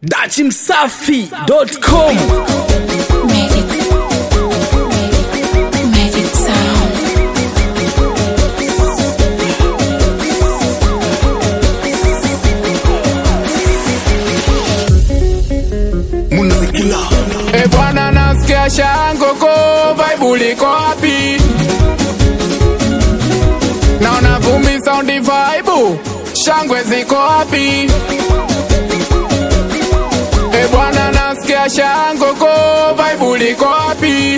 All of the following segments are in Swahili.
dachimsafi.com Magic. Magic sound. munazikila E bwana, nasikia shango ko vibe liko wapi? Naona vumbi sound vibe, shangwe ziko wapi? E bwana, nasikia shango ko vibe liko wapi?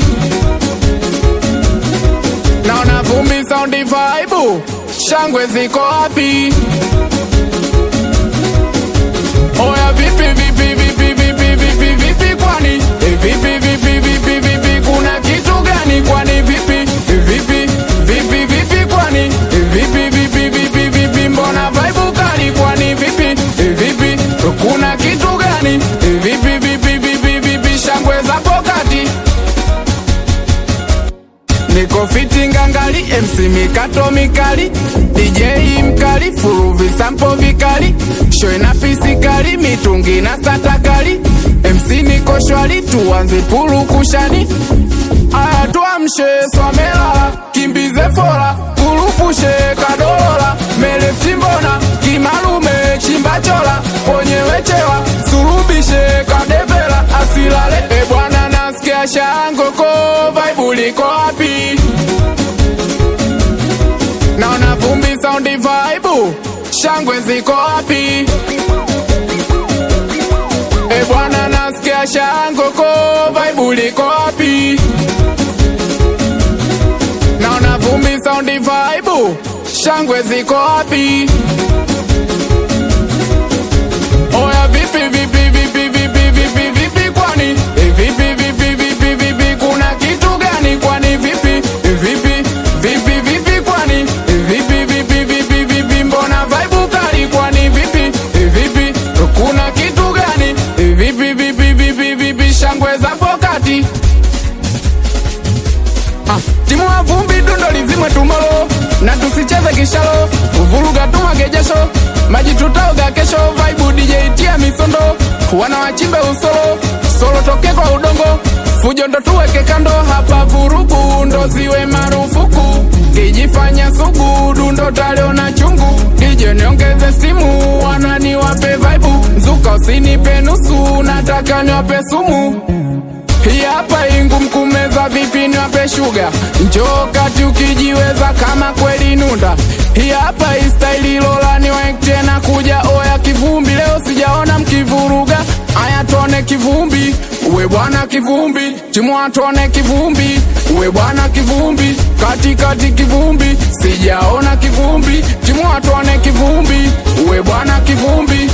Naona vumbi sound vibe, shangwe ziko wapi? Oya vipi vipi vipi vipi vipi vipi kwani e vipi vipi vipi vipi kuna kitu gani kwani vipi E vipi vipi vipi kwani E vipi vipi vipi vipi mbona vibe kali kwani vipi E vipi kuna kitu gani E vipi vipi vipi vipi shangwe za pokati Niko fiti ngangali, MC mikato mikali, DJ mkali, furu visampo vikali, show ina pisi kali, mitungi na stata kali, MC niko shwari, tuanze purukushani. Aya tuamshe swamela, kimbize fora, kurupushe kadolola, mele timbona, kimalume chimbachola, ponyewechewa, surubishe kadevela, asilale, e bwana nasikia shango ko vibe liko wapi? Naona vumbi sound vibe, shangwe ziko wapi? E bwana nasikia shango ko vibe liko wapi? Naona vumbi sound vibe, shangwe ziko wapi? Oya vipi vipi vipi vipi vipi vipi kwani e vipi vipi vipi vipi kuna kitu gani kwani vipi E vipi vipi vipi kwani E vipi vipi vipi vipi mbona vibe kali kwani vipi E vipi kuna kitu gani E vipi vipi vipi vipi shangwe za pokati Ah, timu ya vumbi dundo lizimwe tumolo na tusicheze kishalo uvuruga tumwage jasho maji tutaoga kesho vibe DJ tia misondo wana wachimbe usolo solo toke kwa udongo fujo ndo tuweke kando hapa vurugu ndo ziwe marufuku kijifanya sugu dundo taliona chungu DJ niongeze simu wana niwape vibe mzuka usinipe nusu nataka niwape sumu hii hapa ingu mkumeza vipi niwape shuga njoo kati ukijiweza kama kweli nunda hii hapa istaili lola niwaek tena kuja oya kivumbi leo sijaona mkivuruga aya tuone kivumbi uwe bwana kivumbi timwa tuone kivumbi uwe bwana kivumbi katikati kivumbi sijaona kivumbi timwa tuone kivumbi uwe bwana kivumbi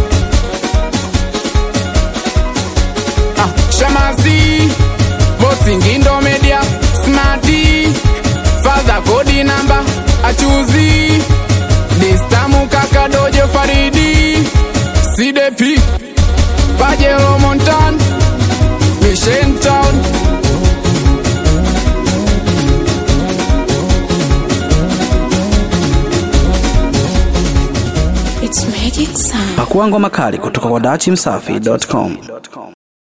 Ah, Shamazi, Bosi Ngindo Media, Smarty, Father Kodi Namba, Achuzi, Distamu Kaka Dojo Faridi, CDP, Pajero Montan, Mission Town. It's magic sound. pakua ngoma kali kutoka kwa dachimsafi.com